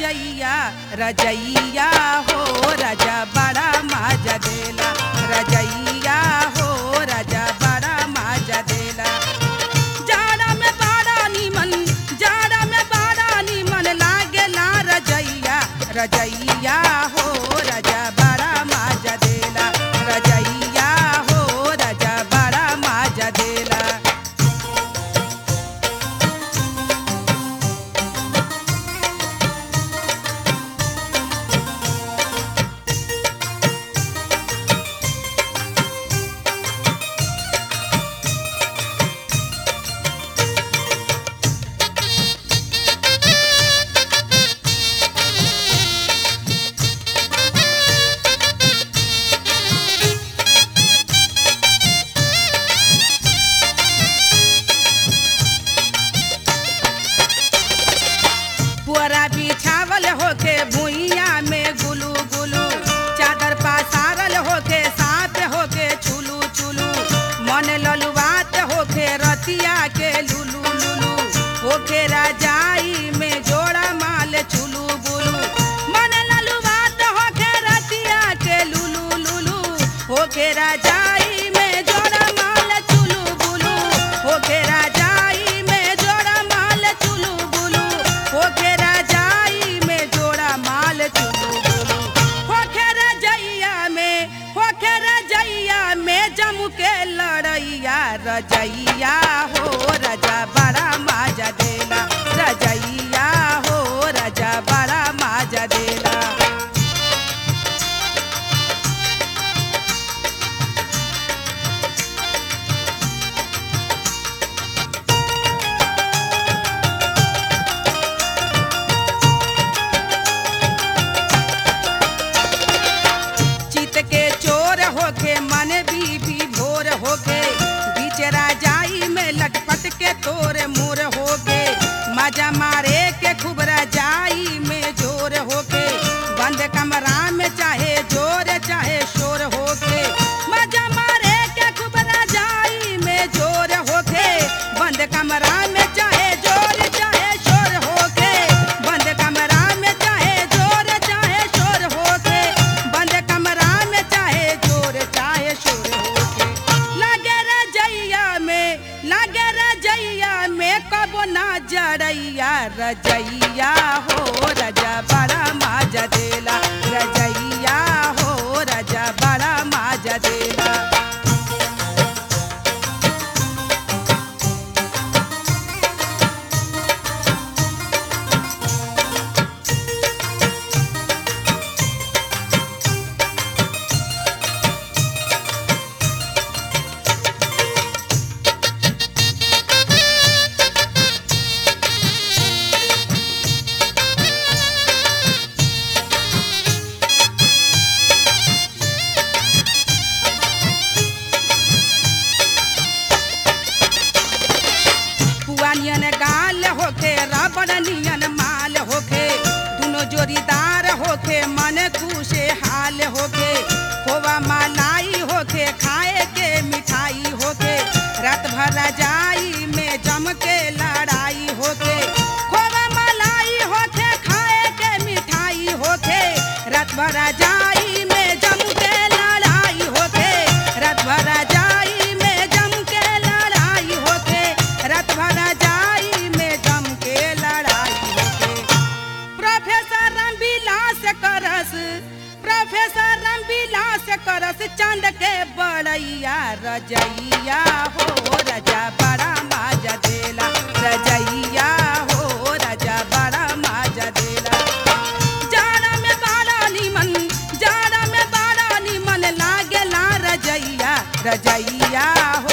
रजैया रजैया हो राजा बड़ा माजा देला रजैया हो राजा बड़ा माजा देला जाड़ा में बड़ा निमन जाड़ा में बड़ा निमन लागेला रजैया रजैया हो राजा बड़ा माजा देला रजैया हो राजा बड़ा माजा देला पुअरा बिछावल होके भुइया में गुलू गुलू चादर पसारल होके साथ होके छुलू छुलू मन ललुआत होके रतिया के लुलू लुलू होके राजाई में जोड़ा माल छुलू बुलू मन ललुआत होके रतिया के लुलू लुलू होके राजाई में जोड़ा माल चुलू बुलू होके राजाई में जोड़ा माल चुलू बुलू होके राजाई में जोड़ा माल चुलू बुलू होके रजैया में होके रजैया में जम के लड़ैया रजैया हो रजा बड़ा माजा देला रजैया हो रजा बड़ा माजा देला चित के चोर होके मन बीबी भोर होके बीच राजाई में लटपट के तोर मोर होके मजा मारे के खूब राजाई में जोर होके बंद कमरा में चाहे जोर चाहे शोर होके मजा मारे के खूब राजाई में जोर होके बंद कमरा में चाहे जोर चाहे शोर होके बंद कमरा में चाहे जोर चाहे शोर होके बंद कमरा में चाहे जोर चाहे शोर होके लगे रजैया में लगे रजैया में कबो ना जड़ैया रजैया हो रजा बड़ा माजा देला रजैया हो रजा बड़ा माजा देला पुआ नियन गाल होके रबड़ नियन माल होके दुनो जोड़ीदार होके मन खुशे हाल होके खोवा मलाई होके खाए के मिठाई होके रात भर रजाई में जम के लड़ाई होके खोवा मलाई होके खाए के मिठाई होके रात भर रजाई में जम के लड़ाई होके रात भर रजाई में जम के लड़ाई होके रात भर रजाई में जम के लड़ाई होके प्रोफेसर रामविलास करस प्रोफेसर रामविलास करस चांद के बड़ैया रजैया हो रजा बड़ा माजा देला रजैया हो रजा बड़ा माजा देला जाड़ा में बड़ा निमन जाड़ा में बड़ा निमन लागेला रजैया रजैया हो